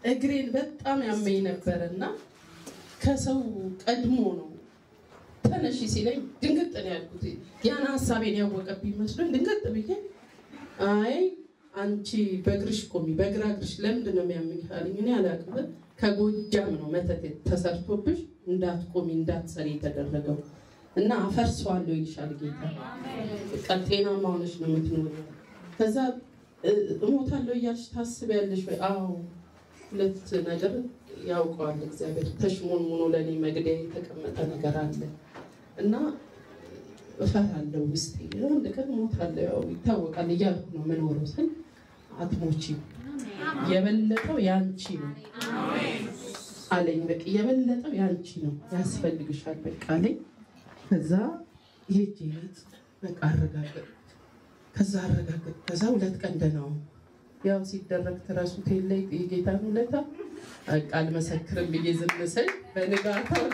እግሬን በጣም ያመኝ ነበር እና ከሰው ቀድሞ ነው ተነሺ ሲለኝ ድንግጥ ነው ያልኩት። ያን ሀሳቤን ያወቀብኝ መስሎኝ ድንግጥ ብዬ አይ አንቺ በእግርሽ ቆሚ፣ በግራ እግርሽ ለምንድን ነው የሚያምኝ አለኝ። እኔ አላውቅም። ከጎጃም ነው መተት ተሰርቶብሽ እንዳትቆሚ እንዳትሰሪ የተደረገው እና አፈርሰዋለሁ ይልሻል ጌታ። በቃ ጤናማ ሆነሽ ነው የምትኖሪው። ከዛ እ- እሞታለሁ እያልሽ ታስቢያለሽ ወይ? አዎ ሁለት ነገር ያውቀዋል እግዚአብሔር። ተሽሞንሙኖ ለእኔ መግደያ የተቀመጠ ነገር አለ እና እፈራለሁ ውስጤ አንድ ቀን እሞታለሁ ያው ይታወቃል እያልኩ ነው የምኖረው ስል አትሞቺም የበለጠው ያንቺ ነው አለኝ። በቃ የበለጠው ያንቺ ነው ያስፈልግሻል በቃ አለኝ። ከዛ ሄጄ ቤት በቃ አረጋገጥ ከዛ አረጋገጥ ከዛ ሁለት ቀን ደህና ዋልኩ። ያው ሲደረግ ትረሱት የለ የጌታን ውለታ በቃ አልመሰክርም ብዬ ዝም ስል በንጋታው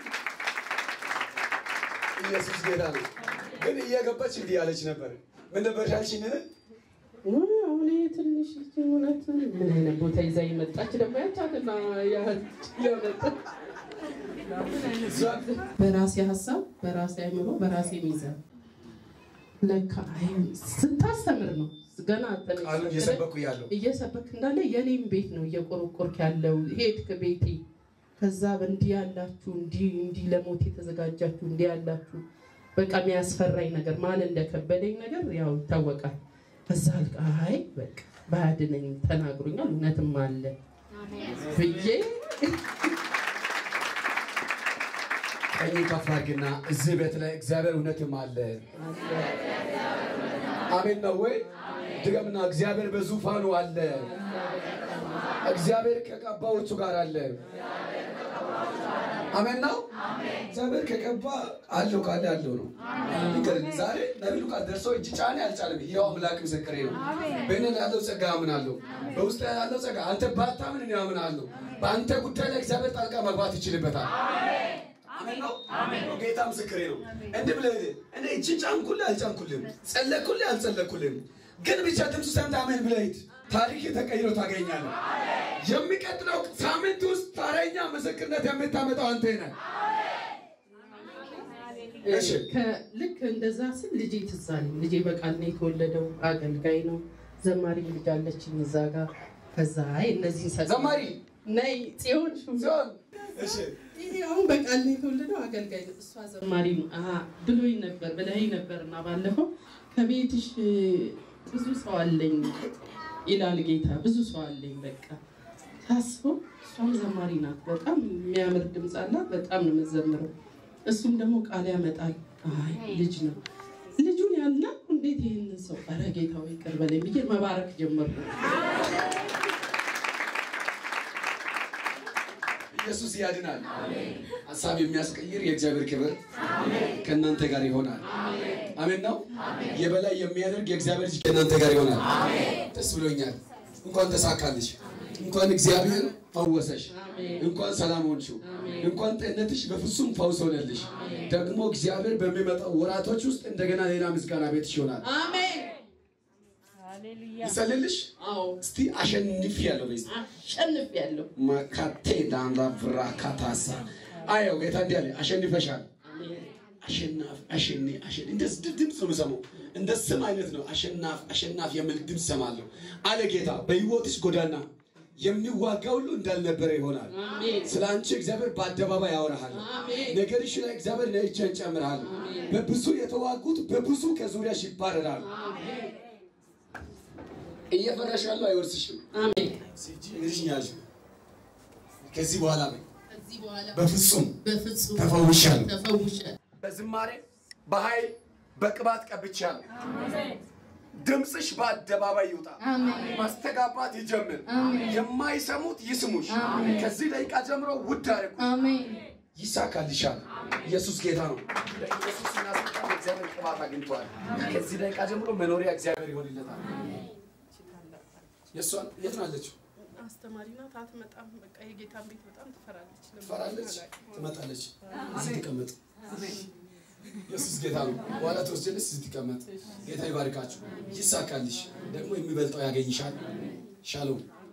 ኢየሱስ ጌታ ነው። ግን እየገባች እንዲህ ያለች ነበር። ምን ነበር ያልሽኝ? ውይ፣ አሁን ይሄ ትንሽ ልጅ እውነት ምን አይነት ቦታ ይዛ የመጣች ደግሞ ያቻትና ያመጣች በራሴ ሀሳብ በራሴ አይምሮ በራሴ ሚዛን ለካ አይ ስታስተምር ነው ገና ቃሉን ተነሽ እየሰበኩ ያለው እየሰበክ እንዳለ የኔም ቤት ነው እየቆረቆርክ ያለው ሄድክ ቤቴ ከዛ እንዲህ ያላችሁ እንዲህ እንዲህ ለሞት የተዘጋጃችሁ እንዲህ ያላችሁ በቃ የሚያስፈራኝ ነገር ማን እንደከበደኝ ነገር ያው ይታወቃል ከዛ አልቃ አይ በቃ ባያድነኝ ተናግሮኛል እውነትም አለ ብዬ ቀኝ ከፍ አድርግና እዚህ ቤት ላይ እግዚአብሔር እውነትም አለ። አሜን ነው ወይ? ድገምና እግዚአብሔር በዙፋኑ አለ። እግዚአብሔር ከቀባዎቹ ጋር አለ። አሜን ነው። እግዚአብሔር ከቀባ አለው ካለ አለው ነው። ንገረኝ ዛሬ ነቢዩ ቃል ደርሶ እጅ ጫኔ አልጫለም። ይኸው አምላክ ምስክሬ ነው። በእኔ ላይ ያለው ጸጋ አምናለሁ። በውስጥ ላይ ያለው ጸጋ አንተ ባታምን እኔ አምናለሁ። በአንተ ጉዳይ ላይ እግዚአብሔር ጣልቃ መግባት ይችልበታል። አሜን ነው። ጌታ ምስክሬ ነው። እንዲህ ብለህ እኔ እጅን ጫንኩልህ አልጫንኩልህም፣ ጸለይኩልህ አልጸለይኩልህም፣ ግን ብቻ ድምፁ ሰምተህ አሜን ብለህ ሂድ። ታሪክ ተቀይሮ ታገኛለህ። የሚቀጥለው ሳምንት ውስጥ ታረኛ ምስክርነት የምታመጣው አንተ ነህ። እሺ። ከ- ልክ እንደዛ ስል ልጄ ትዝ አለኝ። ልጄ በቃል ነው የተወለደው፣ አገልጋይ ነው። ዘማሪ ልጅ አለችኝ እዛ ጋር። ከዛ አይ እነዚህ ዘማሪ ነይ ጽዮን ሹም ሲሆን እሺ ይሄ አሁን በቃል ነው የተወለደው አገልጋይ ነው። እሷ ዘማሪ ነው አሀ ብሎኝ ነበር ብለኸኝ ነበር እና ባለፈው ከቤትሽ ብዙ ሰው አለኝ ይላል ጌታ። ብዙ ሰው አለኝ በቃ ታስበው። እሷም ዘማሪ ናት። በጣም የሚያምር ድምፅ አላት። በጣም ነው የምትዘምረው። እሱም ደግሞ ቃል ያመጣል። አይ ልጅ ነው ልጁን ያልና እንዴት ይህንን ሰው ኧረ ጌታው ይቅር በለኝ ብዬ መባረክ ጀመርኩ። ኢየሱስ ያድናል። ሀሳብ የሚያስቀይር የእግዚአብሔር ክብር ከእናንተ ጋር ይሆናል። አሜን ነው። የበላይ የሚያደርግ የእግዚአብሔር ልጅ ከእናንተ ጋር ይሆናል። ደስ ብሎኛል። እንኳን ተሳካልሽ። እንኳን እግዚአብሔር ፈወሰሽ። እንኳን ሰላም ሆንሽው። እንኳን ጤንነትሽ በፍጹም ፈውስ ሆነልሽ። ደግሞ እግዚአብሔር በሚመጣው ወራቶች ውስጥ እንደገና ሌላ ምስጋና ቤትሽ ይሆናል። አሜን። ይጸልልሽ። አዎ እስቲ አሸንፍ ያለው ቤት አሸንፊያለሁ። ማካቴ ዳንላ ብራካታሳ አየው ጌታ እንዲህ አለ፣ አሸንፈሻል። አሸናፍ አሸኒ አሸኒ እንደዚህ ድ- ድምፅ ነው የምሰማው። እንደ ስም አይነት ነው። አሸናፍ አሸናፍ የሚል ድምፅ ሰማለሁ አለ ጌታ። በሕይወትሽ ጎዳና የሚዋጋ ሁሉ እንዳልነበረ ይሆናል። አሜን። ስለ አንቺ እግዚአብሔር በአደባባይ ያወራሃል። አሜን። ነገርሽ ላይ እግዚአብሔር ለእጅን ጨምርሃል። በብዙ የተዋጉት በብዙ ከዙሪያሽ ይባረራሉ። እየፈራሽ ያለው አይወርስሽም። አሜን። እንግዲህ ያዥ ከዚህ በኋላ በይ ከዚህ በኋላ በፍጹም በፍጹም ተፈውሻለሁ። ተፈውሻለሁ። በዝማሬ በኃይል በቅባት ቀብቻለሁ። ድምፅሽ በአደባባይ ይውጣ፣ ማስተጋባት ይጀምር። የማይሰሙት ይስሙሽ። ከዚህ ደቂቃ ጀምሮ ውድ አድርጉ። ይሳካልሻል። ኢየሱስ ጌታ ነው። ለኢየሱስ እናስጣ እግዚአብሔር ቅባት አግኝቷል። ከዚህ ደቂቃ ጀምሮ መኖሪያ እግዚአብሔር ይሆንለታል። የእሷን የት ነው ያለችው? አስተማሪ ናት። አትመጣም። በቃ የጌታን ቤት በጣም ትፈራለች። ለምን ትፈራለች፣ አላውቅም። ትመጣለች። እዚህ ትቀመጥ። ኢየሱስ ጌታ ነው። በኋላ ተወስጀልሽ እዚህ ትቀመጥ። ጌታ ይባርካችሁ፣ ይሳካልሽ። ደግሞ የሚበልጠው ያገኝሻል። ሻሎም